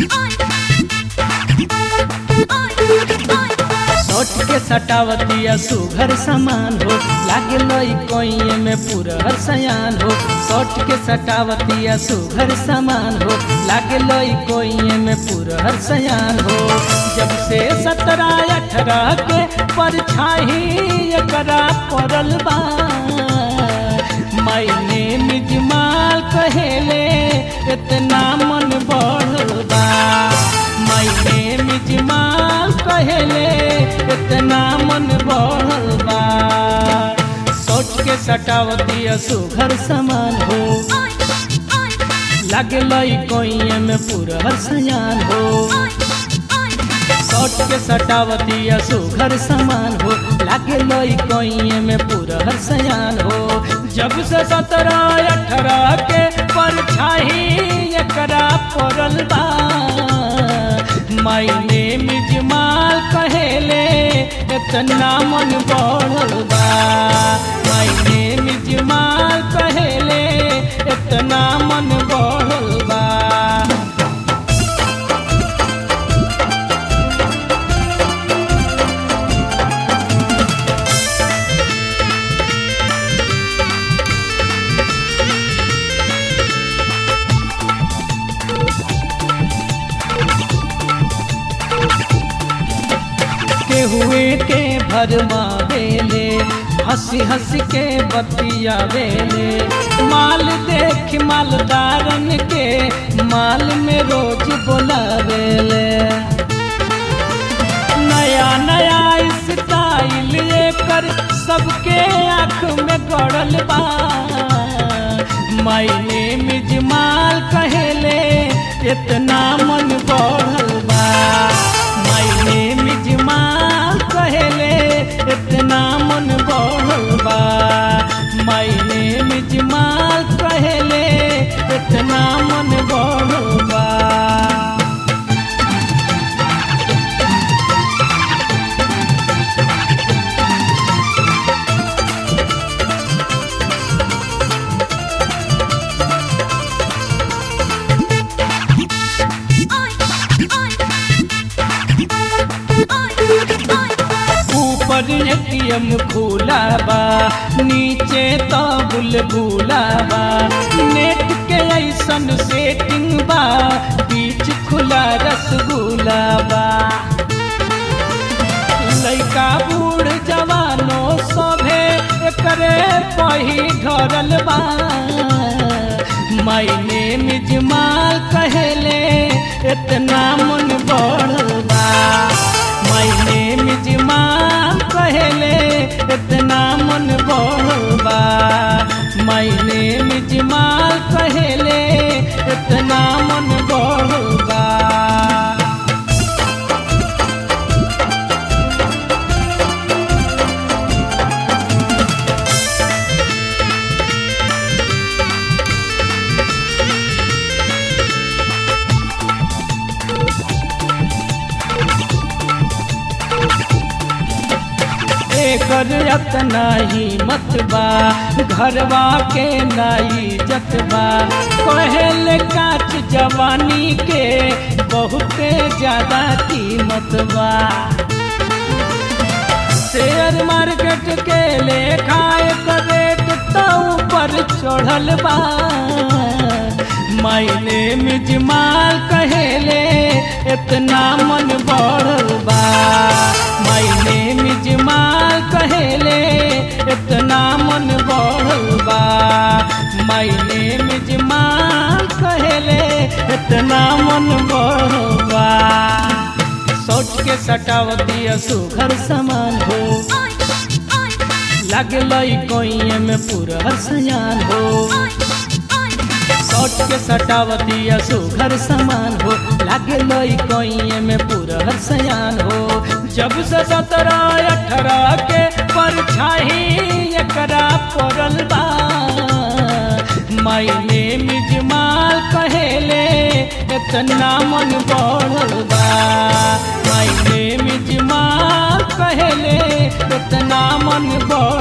सौट के सटावतिया सुघर समान हो लागे लई कोइए में पूरा सयान हो सौट के सटावतिया सुघर समान हो लागे लई कोइए में पूरा सयान हो जब से सत्रह अठारह के परछाई एकरा पड़ल बा मैंने मिजमाल कहेले इतना मन बढ़ल बा मैंने मिजमाल कहेले इतना मन बढ़ल बा सोच के सटावती सुघर समान हो लागे लई कोइए में पूरा सयान हो सौट के सटावती सुघर समान हो लागे लई कोइए में पूरा सयान हो जब से सत्रह अठारह के परछाई एकरा पड़ल बा मायने मिजमाल कहेले इतना मन बढ़ल बा मायने मिजमाल कहेले इतना मन बढ़ल बा के हुए के भरमा बेले हंसी हंसी के बतिया बेले माल देख मालदारन के माल में रोज बोलावेले नया नया स्टाइल कर सबके आँख में गड़ल बा मायने मिजमाल कहेले इतना मन बढ़ल बा मायने मिजमाल कहेले इतना मन बढ़ल बा मायने मिजमाल कहेले इतना मन बढ़ल बा ऊपर एटीएम खुला बा नीचे तो बुलबुला बा नेट के ऐसन सेटिंग बा बीच खुला रसगुल्ला बा लइका बूढ़ जवानो सभे एकरे पही ढरल बा मायने मिजमाल कहेले इतना मन बढ़ल बा मायने मिजमाल कहेले इतना मन बढ़ल बा मायने मिजमाल कहेले इतना मन बढ़ल बा एकर अतना ही मत बा घरवा के नाई जतबा कहल काच जवानी के बहुते ज्यादा कीमत बा शेयर मार्केट के लेखा एक रेट तो ऊपर चढ़ल बा मायने मिजमाल कहेले इतना मन बढ़ल बा मायने मिजमाल कहेले इतना मन बढ़ल बा मायने मिजमाल कहेले इतना मन बढ़ल बा सोच के सटावती सुघर समान हो लागे लई कोइए में पूरा सयान हो सौट के सटावती सुघर समान हो लागे लई कोइए में पूरा सयान हो जब से सत्रह अठारह के परछाई एकरा पड़ल बा मायने मिजमाल कहेले इतना मन बढ़ल बा मायने मिजमाल कहेले इतना मन बढ़ल